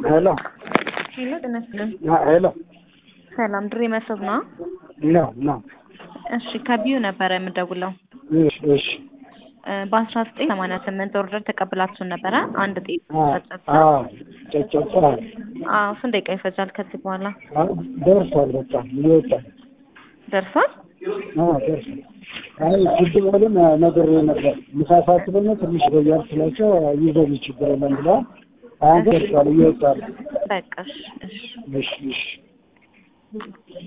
ሄሎ ሄሎ ጤና ይስጥልን። ሄሎ ሰላም ድሬ መስብ ነው። ነው ነው። እሺ ከቢዩ ነበረ የምደውለው እሺ እሺ በአስራ ዘጠኝ ሰማንያ ስምንት ኦርደር ተቀብላችሁን ነበረ። አንድ ጤፍ ጨጨብሳ። አዎ ጨጨብሳ አዎ ስንት ደቂቃ ይፈጃል ከዚህ በኋላ አዎ፣ ደርሷል። በቃ ይወጣል። ደርሷል? አዎ ደርሷል። አይ ችግር የለም ነገር ነበር ምሳ ሰዓት ደግሞ ትንሽ ቆያል ስላቸው ይዘኝ ችግር የለም ብለዋል። አሁን ደርሷል፣ ይወጣል። በቃ እሺ እሺ እሺ እሺ